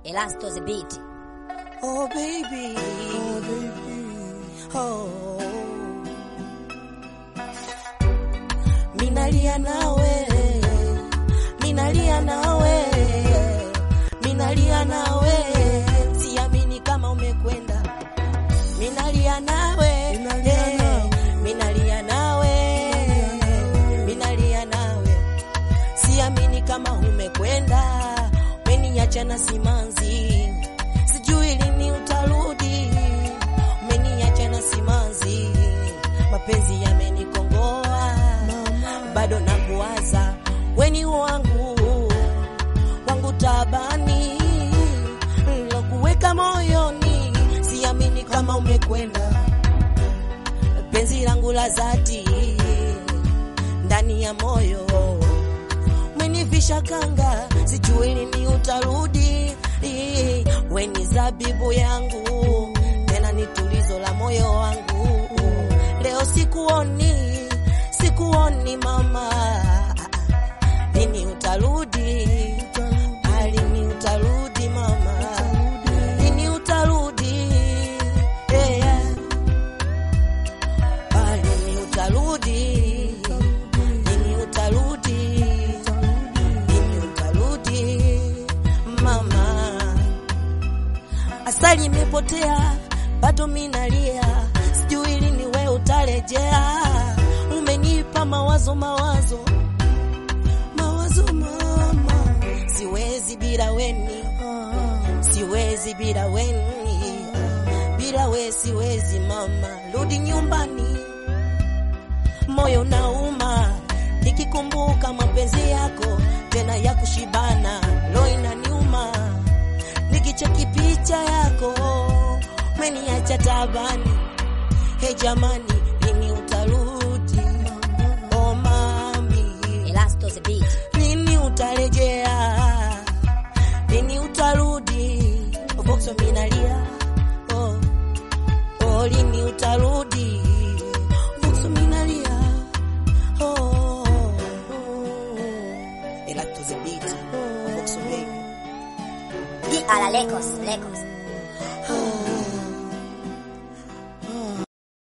Elasto the beat. Oh baby, oh baby, oh. Minalia nawe, minalia nawe, minalia nawe, siamini kama umekwenda. Minalia nawe, Minalia eh, nawe. minalia nawe, minalia nawe, siamini kama umekwenda, umeniacha na simanzi, sijui lini utarudi, umeniacha na simanzi, mapenzi yamenikongoa, bado nakuwaza, weni wangu wangu tabani, lokuweka moyoni, siamini kama umekwenda penzi langu la dhati ndani ya moyo umenivisha kanga, sijui lini utarudi. Weni zabibu yangu tena ni tulizo la moyo wangu. Leo sikuoni, sikuoni mama, lini utarudi? Ah, Lini utarudi mama? Lini utarudi? Yeah. Ah, Lini utarudi? Lini utarudi? Lini utarudi? Mama, asali imepotea, bado minalia, sijui lini we utarejea. Umenipa mawazo mawazo mawazo mama, siwezi bila weni, siwezi bila weni, bila we siwezi mama, rudi nyumbani moyo nauma nikikumbuka mapenzi yako tena ya kushibana, roho inaniuma nikicheki picha yako umeniacha tabani. He jamani, lini utarudi? Oh mami, Elasto the beat. lini utarejea? Lini utarudi? Vokso minalia oh, oh, lini utarudi? Vokso minalia oh, oh, oh. Elasto the beat, Vokso baby. Di a la lejos, lejos.